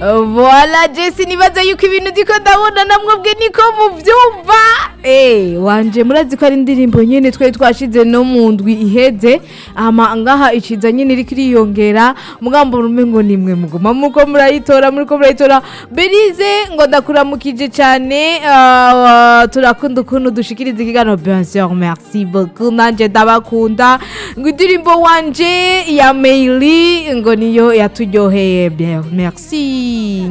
Voila Jesse nibaza yuko ibintu ndiko ndabona namwebwe niko muvyumva Eh wanje murazi ko ari indirimbo nyene twari twashize no mu ndwi iheze ama ngaha iciza nyene iriko iriyongera mugambo rumengo nimwe muguma muko murayitora muriko murayitora Berize ngo ndakuramukije cyane ah, turakunda ukuntu dushikiriza ikiganiro bien sûr merci beaucoup nanje ndabakunda ngo indirimbo wanje ya Meili ngo niyo yaturyoheye bien merci